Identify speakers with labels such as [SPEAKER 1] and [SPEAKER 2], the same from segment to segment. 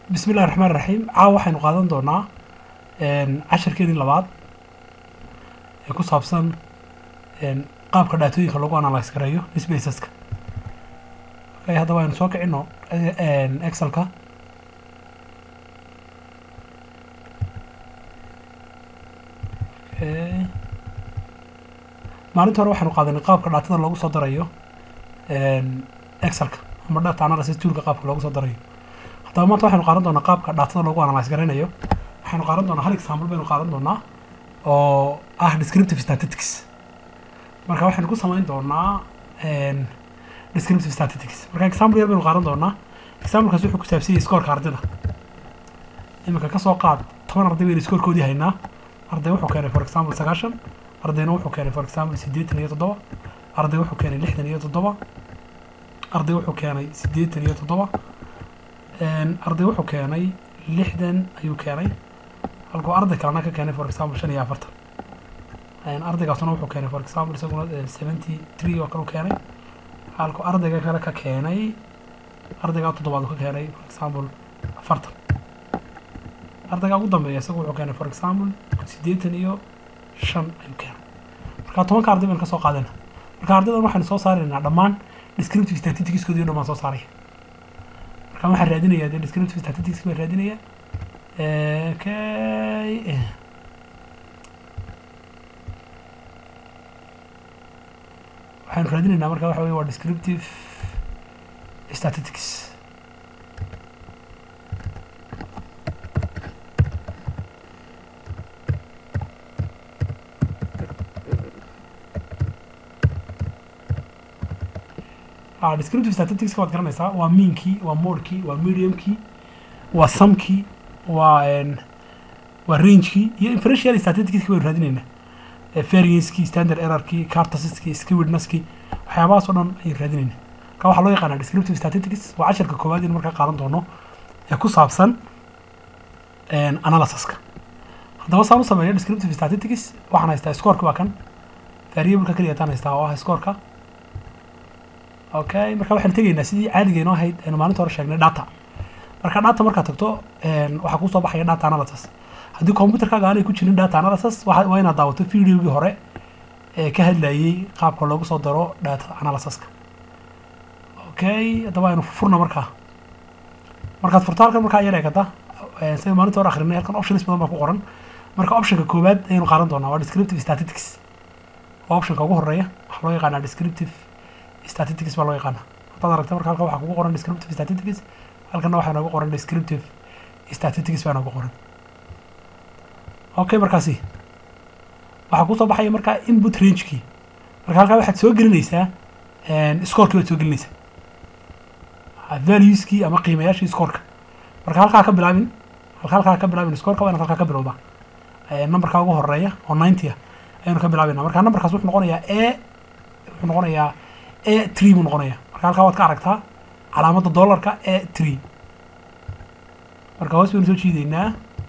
[SPEAKER 1] bismi illahi raxmaan raxiim caawa waxaynu qaadan doonaa cashirkeedii labaad ee ku saabsan qaabka dhaatooyinka lagu analyse gareeyo spaceska okay haddaba aynu soo kicino excelka okay maalinta hore waxaynu qaadanay qaabka dhaatada loogu soo darayo excelka ama data analysis toolka qaabka loogu soo darayo haddaba maanta waxaynu qaadan doonaa qaabka dhaatada loogu analyse garaynayo waxaynu qaadan doonaa hal example baynu qaadan doonaa oo ah descriptive statistics marka waxaynu ku samayn doonaa descriptive statistics marka example yar baynu qaadan doonaa examplekaas wuxuu ku saabsan yahay scoorka ardayda iminka kasoo qaad toban arday baynu scoorkoodii haynaa arday wuxuu keenay for example sagaashan ardayna wuxuu keenay for example siddeetan iyo toddoba arday wuxuu keenay lixdan iyo toddoba arday wuxuu keenay siddeetan iyo toddoba arday wuxuu keenay lixdan ayuu keenay halkuu arday kalena ka keenay for example shan iyo afartan ardaygaasuna wuxuu keenay for example isaguna seventy three oo kale u keenay halkuu ardayga kale ka keenay ardaygaa toddobaad uu ka keenay for example afartan ardaygaa ugu dambeeya isagu wuxuu keenay for example siddeetan iyo shan ayuu keenay marka tobanka arday baynu ka soo qaadana marka ardaydan waxaynu soo saaraynaa dhammaan descriptive statisticskoodii o dhan baan soo saaraya marka waxaan raadinayaa dee descriptive statistics baan raadinaya okay waxaanu raadinaynaa marka waxa weye waa descriptive statistics descriptive statistics waad garanaysaa waa meankii waa modkii waa mediumkii waa sumkii waa waa rangekii iyo inferential statisticski baynu raadinaynaa variancekii standard errorkii cartasiskii skewednesskii waxyaabahaas oo dhan ayaynu raadinaynaa marka waxaa loo yaqaanaa descriptive statistics waa casharka koowaad in markaa qaadan doono ee ku saabsan analysiska haddaba saan u sameeyo descriptive statistics waxaan haystaa scoreka waa kan variableka keliya taan haystaa oo ah scoreka okay marka waxaan tegaynaa sidii caadigeenu ahayd aynu maalinta hore sheegnay data marka data markaad tagto waxaa kusoo baxaya data analysis haddii computerkaaga aanay ku jirin data analysis waa inaad daawato videogii hore ee ka hadlayay qaabka loogu soo daro data analysiska okay haddaba aynu furna markaa markaad furto halkan markaa yar eegata sida maalinta hore akrinay halkan options badan baa ku qoran marka optionka koowaad ayaynu qaadan doonaa waa descriptive statistics waa optionka ugu horeeya waxaa loo yaqaanaa descriptive statistics baa loo yaqaana haddaad aragta marka halkan waxaa kugu qoran descriptive statistics halkanna waxaa noogu qoran descriptive statistics baa noogu qoran okay markaasi waxaa kusoo baxaya markaa input rangekii marka halkaa waxaad soo gelinaysaa scorkii baad soo gelinaysaa valueskii ama qiimayaashii scoreka marka halkaa ka bilaabin halka halkaa ka bilaabin scoreka waa inaad halkaa ka bilowdaa numberka ugu horeeya oo ninety ah ayaynu ka bilaabayna marka numberkaas wuxuu noqonayaa a wuxuu noqonayaa a tree buu noqonaya marka halkaa waad ka aragtaa calaamadda dollarka a tree marka hoos baynu soo jiideynaa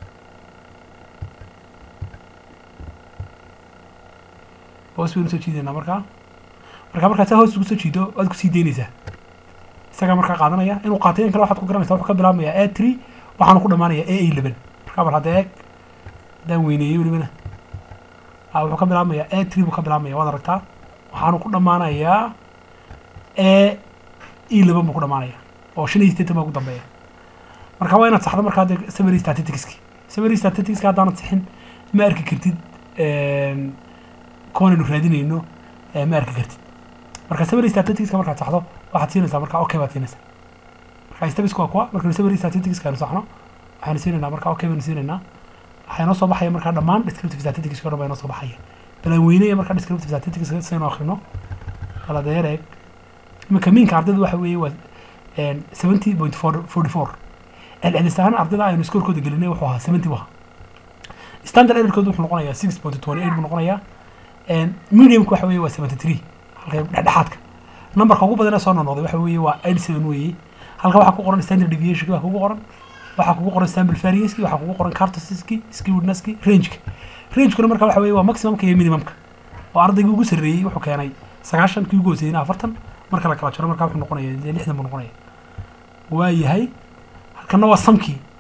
[SPEAKER 1] hoos baynu soo jiideynaa markaa marka markaad saa hoos ugu soo jiido waad kusii deynaysaa isagaa markaa qaadanaya inuu qaatay in kale waxaad ku garanaysaa wuxuu ka bilaabmayaa a tree waxaanu ku dhamaanaya a eleven markaa bal hadda eeg haddaan weyneeyey welibana wuxuu ka bilaabmayaa a tree buu ka bilaabmaya waad aragtaa waxaanu ku dhamaanayaa a e laban buu ku dhamaanaya oo shan iyo sideetan baa ugu dambeeya marka waa inaad saxdo markaa dee summary statisticski summary statisticska haddaanad sixin ma arki kartid kuwanaynu raadinayno ma arki kartid marka summary statisticska markaad saxdo waxaad siinaysaa marka okay baad siinaysaa marka stabisku waa kuwa markaynu summary statisticska aynu saxno waxaynu siinaynaa marka okay baynu siinaynaa waxaa inoo soo baxaya markaa dhammaan descriptive statistics o dhan baa inoo soo baxaya balan weynaya markaa descriptive statistics saynu akrino baladeer eeg iminka miinka ardayda waxa weeye waa seventy point forty four celcelis ahaan ardayda aynu scorekooda gelinay wuxuu ahaa seventy waha standard errorkooda wuxuu noqonayaa six point twenty eight buu noqonayaa mediumka waxa weeye waa seventy three halka dhexdhexaadka numberka ugu badan ee soo noqnoqday waxa weeye waa eighty seven weeye halka waxaa ku qoran standard deviationki waa kugu qoran waxaa kugu qoran sample varianceski waxaa kugu qoran cartesiski skewednesski rangeka rangekuna marka waxa weeye waa maximumka iyo minimumka oo ardaygii ugu sarreeyey wuxuu keenay sagaashan kii ugu hooseyna afartan marka la kala jaro markaa wuxuu noqonaya dee lixdan buu noqonaya waa yahay halkana waa samkii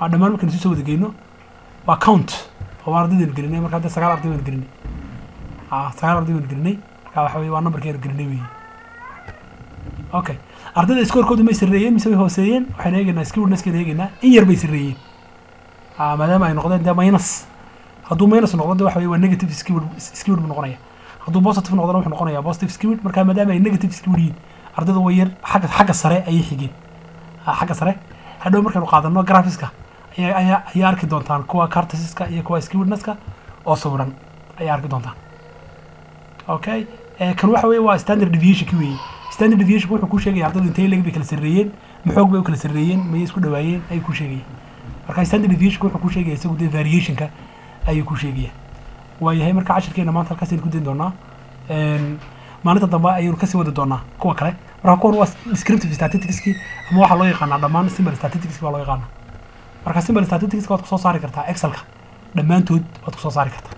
[SPEAKER 1] ha dhammaan markaynu isu soo wada geyno waa count oo waa ardaydeenu gelinay marka hadda sagaal arday baynu gelinay ha sagaal arday baynu gelinay marka waxa weye waa numberkeenu gelinay weeye okay ardayda scorekoodu may sarreeyeen mise way hooseeyeen waxaynu eegaynaa skillnesskeenu eegaynaa in yar bay sarreeyeen ha maadaama ay noqdeen dee minus hadduu minus noqdo de waxa weye waa negative skewed skewed buu noqonaya hadduu positive noqdona wuxuu noqonayaa positive skewed marka maadaama ay negative skewed yihiin ardayda way yar xagga xagga sare ayay xigeen ha xagga sare hadhow markaynu qaadano graphiska ayaa ayaa ayaa arki doontaan kuwa cartesiska iyo kuwa skewednesska oo sawiran ayaa arki doontaan okay eh, kan waxa weye waa standard deviationki weeye standard deviation wuxuu kuu sheegaya ardaydu intay leg bay kala sarreeyeen maxoog bay u kala sarreeyeen mayay isku dhawaayeen ayuu kuu sheegaya marka standard deviationka wuxuu kuu sheegaya isagu dee variationka ayuu kuu sheegaya waayahay marka cashirkeena maanta halkaas aynu ku dayn doonaa Een, maalinta dambe ayaynu kasii wadi doonaa kuwa kale marka kuwan waa descriptive statisticski ama waxaa loo yaqaanaa dhammaan simple statisticski baa loo yaqaanaa marka simple statisticska waad kusoo saari kartaa excelka dhammaantood waad kusoo saari kartaa